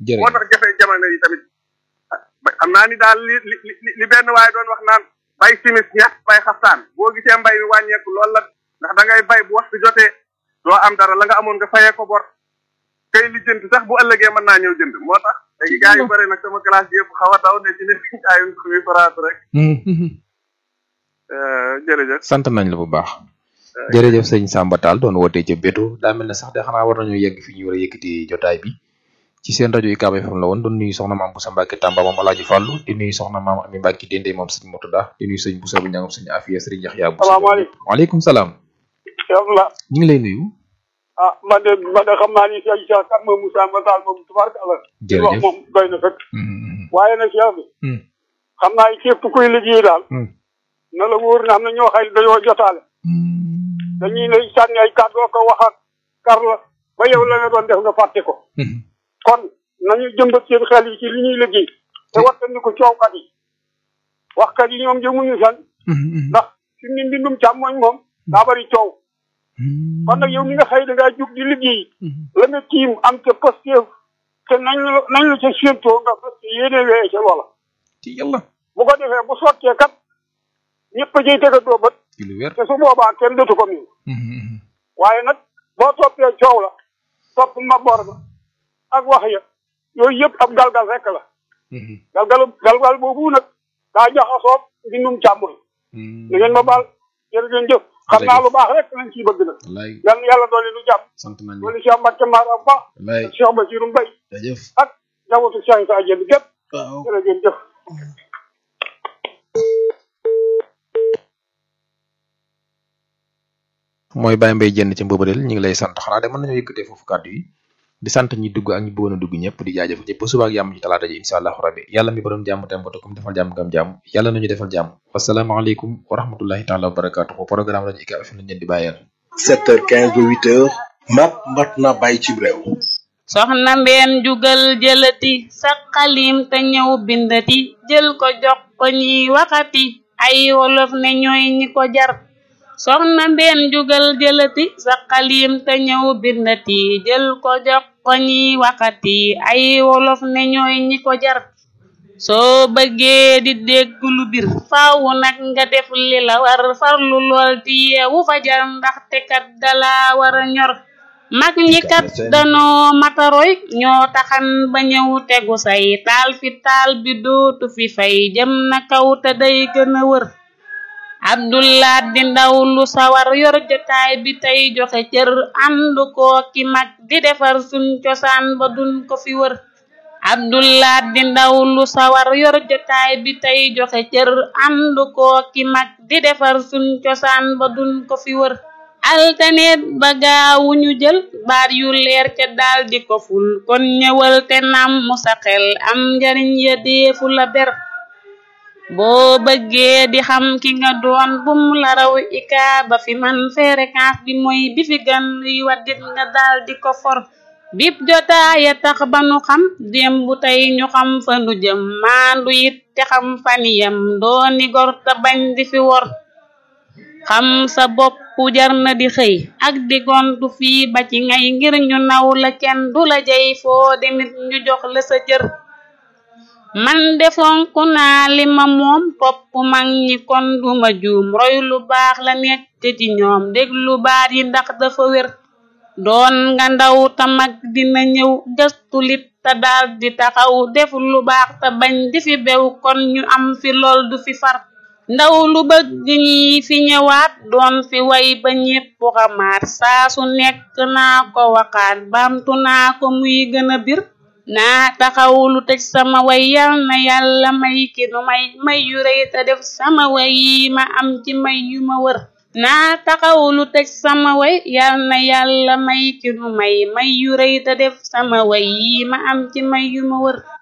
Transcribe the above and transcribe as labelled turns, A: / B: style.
A: jërëjëf
B: moo tax jafe jamono yi tamit xam naa ni daal li li li li benn waaye doon wax naan bay simis ñax bay xaftaan boo gisee mbay mi wàññeeku loolu la ndax da ngay bay bu waxtu jotee doo am dara la nga amoon nga fayee ko bor kay li jënd sax bu ëllëgee mën naa ñëw jënd moo tax léegi gars yu bëri nag sama classe bi yëpp xaw a daw ne ci ne jaayun kuy faraatu rek jërëjëf
A: sant nañ la bu baax jërëjëf sëñ Samba Tall doon wootee ca Bétu daa mel ne sax de xanaa war nañoo yegg fi ñu war a yëkkati jotaay bi ci seen rajo UCAB FM la woon doon nuyu soxna maam Boussa Mbacke Tamba moom Alaaji Fàllu di nuyu soxna maam Ami Mbacke Dende moom sëñ Murtada di nuyu sëñ Boussa bu ñangam sëñ Afiya sëriñ Yaxya Boussa
C: salaamaaleykum
A: waaleykum salaam
C: la
A: ñu ngi lay nuyu
C: ah man de man de xam naa ni Cheikh Cheikh kan moom Moussa Mba Tall moom tubaarkàlla li wax
A: jërëjëf
C: moom doy na fekk waaye nag Cheikh bi xam naa ni képp kuy liggéey daal na la wóor ne am na ñoo xay dañoo jotaale dañuy ne sànni ay kàddu ko wax ak kar la ba yow la nga doon def nga fàtte ko kon nañu jëmbat seen xel yi ci li ñuy liggéey te wattandi ko coowkat yi waxkat yi ñoom jëmuñu san ndax fi mu ne mbindum càmmooñ moom daa bari coow kon nag yow mi nga xëy da ngaa jug di liggéey la nga tiim am ca pasteef te nañ la nañ la ca séentoo nga parce que yéene wee ca loola
A: ci yàlla
C: bu ko defee bu sottee kat ñëpp a jëy tega doo bët
A: ci lu wér
C: te su boobaa kenn dootu ko miin waaye nag boo toppee coow la topp mabor ba ak wax ya yooyu yëpp ab galgal rek la galgalu galgal boobu nag daa jaxasoo mbindum càmmoñ da ngeen ma baal jërë ngeen jëf xam naa lu baax rek lañ ciy bëgg nag
A: wallaay
C: yal na yàlla doole nu jàmm
A: sant nañ la
C: doole Cheikh Mbacke Mara bu baax
A: wallaay
C: ak Cheikh Basirou Mbaye
A: jërëjëf
C: ak njabootu Cheikh Issa Diène gépp
A: waaw
C: jërë ngeen jëf
A: mooy Baye Mbaye jënd ci mbëbëreel ñu ngi lay sant xanaa de mën nañoo yëkkatee foofu kàddu yi di sant ñi dugg ak ñi bëggoon a dugg ñëpp di jaajëf ñëpp ba suba ak yàmm ci talaata ji incha allahu rabbi yàlla mi borom jàmm tem boto comme defal jàmm gam jàmm yàlla nañu defal jàmm wasalaamaaleykum wa rahmatullahi taala wa barakatuhu programme rajo UCAB FM lañ leen di bàyyeel
D: 7h15 ba 8h mat mat na bàyyi ci réew
E: soxna mbeen jugal jëlati sa xalim te ñëw bindati jël ko jox ko ñiy waxati ay wolof ne ñooy ñi ko jar soxna mbeen jugal jëlati sa xalim te ñëw bindati jël ko jox ko ñiy waxati ay wolof ne ñooy ñi ko jar soo bëggee di dégg lu bir faaw nag nga def li la war farlu lool di yeewu fajar ndaxte kat dala war a ñor mag ñi kat danoo mataroy ñoo taxan ba ñëw tegu say taal fi taal bi dootu fi fay jëm na kaw te day gën a wër abdullah di ndaw lu sawar yor jotaay bi tey joxe cër ànd koo ki mag di defar suñ cosaan ba duñ ko fi wër abdullah di ndaw lu sawar yor jotaay bi tey joxe cër ànd koo ki mag di defar suñ cosaan ba duñ ko fi wër altaneet ba gaawuñu jël baat yu leer ca daal di ko ful kon ñëwal te nam mu sa xel am njariñ ya deefu la ber boo bëggee di xam ki nga doon bum la raw ika ba fi man fréquence bi mooy bi fi gan yi waddit nga daal di ko for bip jotaaya tax ba nu xam démb tey ñu xam fa nu jëm maandu it te xam faniyam dooni gor te bañ di fi wor xam sa bopp jar na di xëy ak di gontu fii ba ci ngay ngir ñu naw la kenn du la jey foo demit ñu jox la sa cër man defonku naa li ma moom topp mag ñi kon duma juum roy lu baax la nekk ci ñoom déglu baat yi ndax dafa wér doon nga ndaw ta mag dina ñëw gëstu lit te daal di taxaw def lu baax te bañ di fi bew kon ñu am fi lool du fi far ndaw lu bëgg ñi fi ñëwaat doon fi way ba ñépp xamaat saa su nekk naa ko waxaat baamtu naa ko muy gën a bir naa taxaw lu tëj sama way yal na yàlla may ki nu may may yu rëy te def sama way yi ma am ci may yu ma wër naa taxaw lu tëj sama way yal na yàlla may ki nu may may yu rëy te def sama way yi ma am ci may yu ma wër